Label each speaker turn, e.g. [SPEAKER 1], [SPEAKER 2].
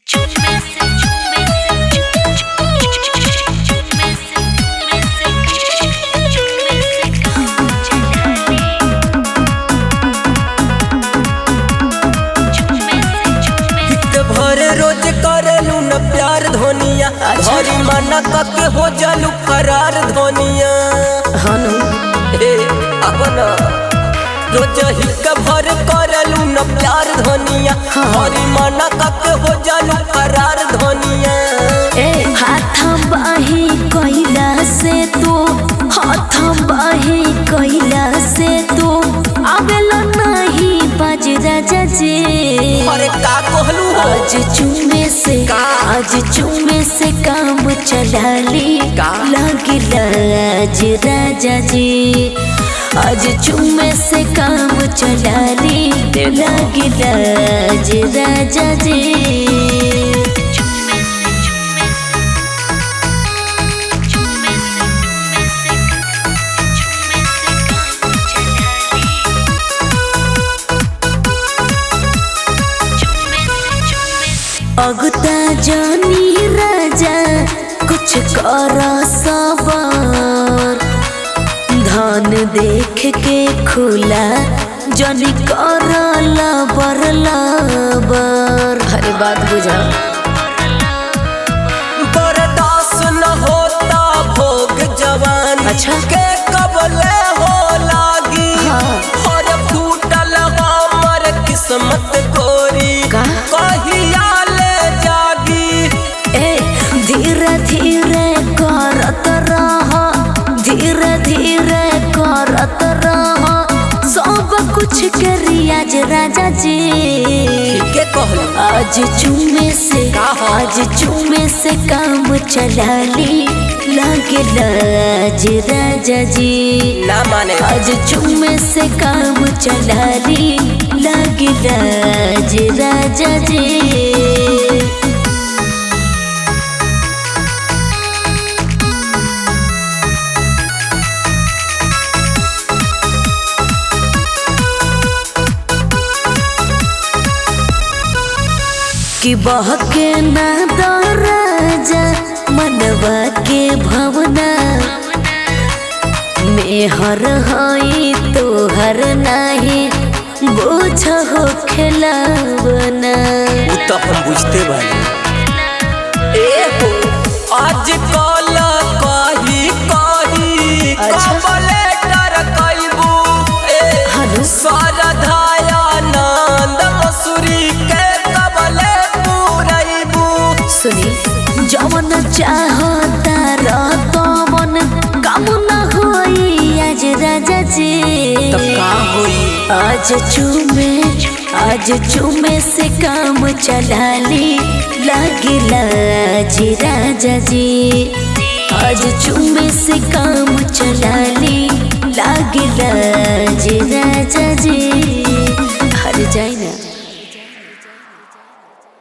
[SPEAKER 1] रोज करेलू न प्यार धोनिया भरी मना कके हो जालू फरार धोनिया
[SPEAKER 2] हनु
[SPEAKER 1] हे अपन रोज हिक भर करेलू न प्यार धोनिया भरी मना कके हो जालू फरार धोनिया
[SPEAKER 2] ए हाथ बाही कैला से तू हाथ बाही कैला से तू आवेला नहीं बाज राजा जी
[SPEAKER 1] अरे का कहलू हो
[SPEAKER 2] आज चुमे से
[SPEAKER 1] का?
[SPEAKER 2] आज चुमे से काम चला ली
[SPEAKER 1] का?
[SPEAKER 2] लागिला आज राजा जी आज चुमे से काम चला ली लागिला आज राजा जी अगता जानी राजा कुछ कर सबर धन देख के खुला जनी कर लबर लबर हरे बात बुझा
[SPEAKER 1] बर्दाश्त न होता भोग जवान
[SPEAKER 2] अच्छा।
[SPEAKER 1] के कबले हो लागी
[SPEAKER 2] हाँ।
[SPEAKER 1] और फूटल हमर किस्मत गोरी
[SPEAKER 2] का?
[SPEAKER 1] कहिया ले जागी
[SPEAKER 2] ए धीरे धीरे करत रह धीरे धीरे करत रह सब कुछ करियाज राजा जी
[SPEAKER 1] के कहलू
[SPEAKER 2] आज चुमे से
[SPEAKER 1] का हो?
[SPEAKER 2] आज चुमे से काम चला ली लागे लाज राजा जी
[SPEAKER 1] ना माने
[SPEAKER 2] आज चुमे से काम चला ली लागे लाज राजा जी कि बहके ना दराजा मनवा के भवना मेहर हई तोहर नाही बोझ हो खेलावना
[SPEAKER 1] उ तो हम बुझते बानी ए हो आज कल कही कही
[SPEAKER 2] अच्छा।
[SPEAKER 1] कबले डर कइबू ए
[SPEAKER 2] हनु
[SPEAKER 1] सरधाया नंद मसूरी के कबले पूरैबू
[SPEAKER 2] सुनी जवन चाहता रतवन काम न होई आज राजा जी
[SPEAKER 1] तब का होई
[SPEAKER 2] आज चुमे आज चुमे से काम चला ली लागिला जी राजा जी आज चुमे से काम चला ली